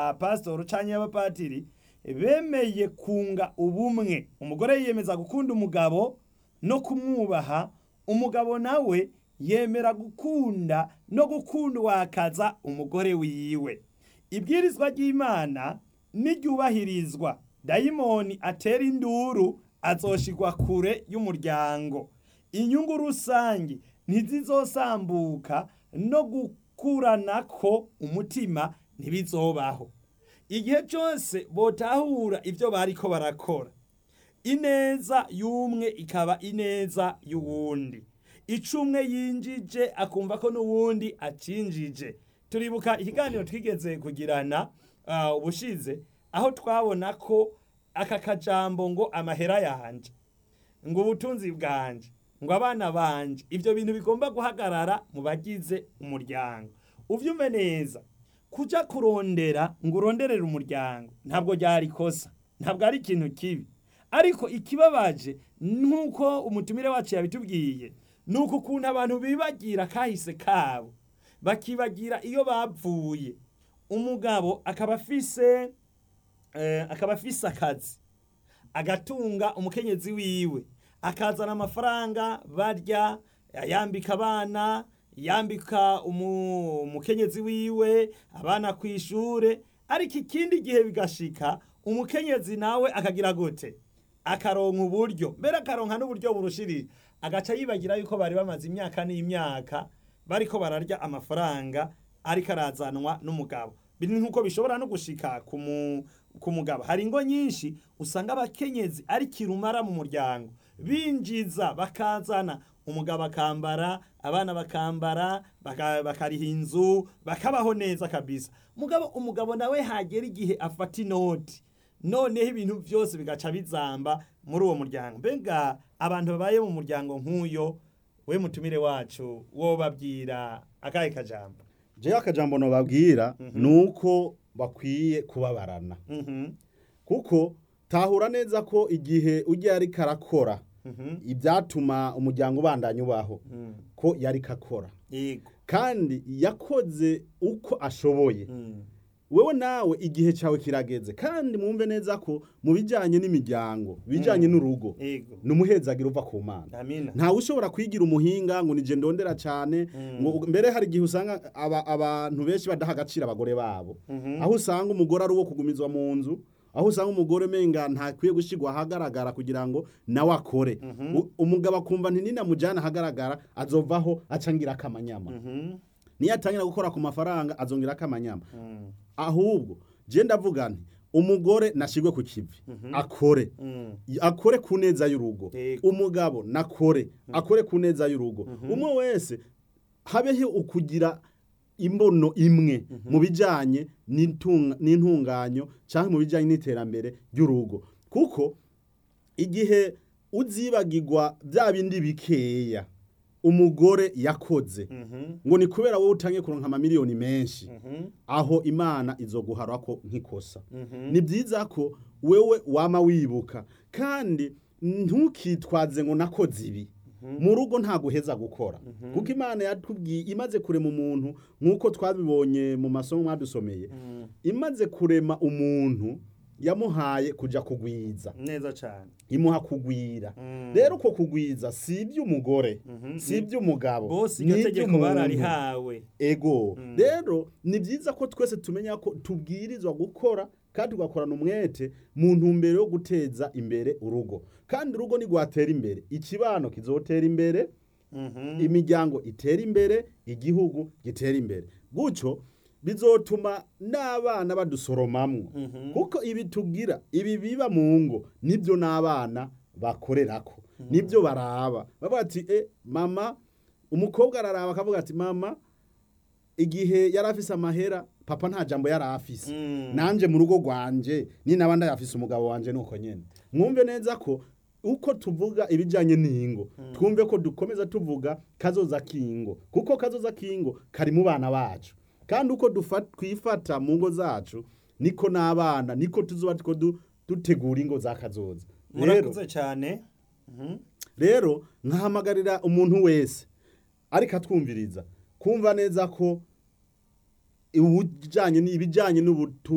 abapasitori canke abapatiri bemeye kunga ubumwe umugore yiyemeza gukunda umugabo no kumwubaha umugabo nawe yemera gukunda no gukundwakaza umugore wiwe ibwirizwa ry'imana niryubahirizwa dayimoni atera induru azoshigwa kure y'umuryango inyungu rusange ntizizosambuka no gukuranako umutima ntibizobaho igihe cyose botahura ibyo bariko barakora ineza y'umwe ikaba ineza y'uwundi icumwe yinjije akumva ko n'uwundi acinjije turibuka ikiganiro twigeze kugirana uh, ubushize aho twabona ko aka kajambo ngo amahera yanje ngo ubutunzi bwanje ngo abana banje ibyo bintu bigomba guhagarara mu bagize umuryango uvyumve neza kuja kurondera ngo uronderere umuryango ntabwo ryari kosa ntabwo ari ikintu kibi ariko ikibabaje nk'uko umutumire wacu yabitubwiye ni uku ukuntu abantu bibagira kahise kabo bakibagira iyo bavuye umugabo akaba afise eh, akaba afise akazi agatunga umukenyezi wiwe akazana amafaranga barya yambika abana yambika umu- umukenyezi wiwe abana ku ishure ariko ikindi gihe bigashika umukenyezi nawe akagira gute akaronka uburyo mbere akaronka n'uburyo burushirije agaca yibagira yuko bari bamaze imyaka n'imyaka bariko bararya amafaranga ariko arazanwa n'umugabo biri nk'uko bishobora no gushika ku mu- ku mugabo hari ingo nyinshi usanga abakenyezi ari kirumara mu muryango binjiza bakazana umugabo akambara abana bakambara baka- bakariha inzu bakabaho neza kabisa mugabo umugabo nawe hagera igihe afata inoti noneho ibintu byose bigaca bizamba muri uwo muryango mbega abantu babaye mu muryango nk'uyo we mutumire wacu wobabwira akahe kajambo jewe akajambo nobabwira ni uko bakwiye kubabarana Mhm, kuko tahura neza ko igihe ujya yariko arakora mhm, ibyatuma umuryango ubandanya ubaho mhm. ko yariko akora yego kandi yakoze uko ashoboye Mhm, wewe nawe igihe cyawe kirageze kandi mwumve neza ko mu bijyanye n'imiryango bijyanye n'urugo yego ni umuhezagiro uva ku mana amina ntawe ushobora kwigira umuhinga ngo nije ndondera cyane ngo mbere hari igihe usanga aba- abantu benshi badaha agaciro abagore babo Mhm. aho usanga umugore ari uwo kugumizwa mu nzu aho usanga umugore menga ntakwiye gushyirwa ahagaragara kugira ngo nawe akore U- umugabo akumva nti ninamujyana ahagaragara azovaho acangira akamanyama Mhm, niyo atangira gukora ku mafaranga azongera akamanyama mhm, ahubwo je ndavuga nti umugore nashirwe ku kivi akore mhm. akore ku neza y'urugo Yego. umugabo nakore akore ku neza y'urugo umwe wese habeho ukugira imbono imwe mu bijyanye n'intunga- n'intunganyo cyangwa mu bijyanye n'iterambere ry'urugo kuko igihe uzibagirwa bya bindi bikeya umugore yakoze Mhm, ngo ni kubera wowe utangiye kuronka amamiliyoni menshi mhm, aho imana izoguhara ko nk'ikosa mhm. ni byiza ko wewe wama wibuka kandi ntukitwaze ngo nakoze ibi mu rugo nta guheza gukora kuko imana yatubwiye imaze kurema umuntu nk'uko twabibonye mu masomo mwadusomeye imaze kurema umuntu yamuhaye kujya kugwiza neza cyane imuha kugwira Mm. rero uko kugwiza si iby'umugore Mhm. si iby'umugabo bose ni iryo tegeko iby'umuntu. bararihawe ego rero ni byiza ko twese tumenya ko tubwirizwa gukora kandi tugakorana umwete mu ntumbero yo guteza imbere urugo kandi urugo ntigwatera imbere ikibano kizotera imbere Mhm. imiryango itera imbere igihugu gitera imbere gutyo bizotuma n'abana badusoromamwo kuko ibi tugira ibi biba mu ngo nibyo n'abana bakorerako nibyo baraba bavuga ati e mama umukobwa araraba akavuga ati mama igihe yari afise amahera papa nta jambo yari afise Mm. nanje mu rugo rwanje ni naba ndayafise umugabo wanje nuko nyene mwumve neza ko uko tuvuga ibijanye n'ingo twumve ko dukomeza tuvuga kazoza k'ingo kuko kazoza k'ingo kari mu bana bacu kandi uko dufa- twifata mu ngo zacu niko n'abana niko tuzoba two du- dutegura ingo za kazoza rero murakoze cyane Mhm. rero nkahamagarira umuntu wese ariko atwumviriza kumva neza ko ibijyanye n'ubutunzi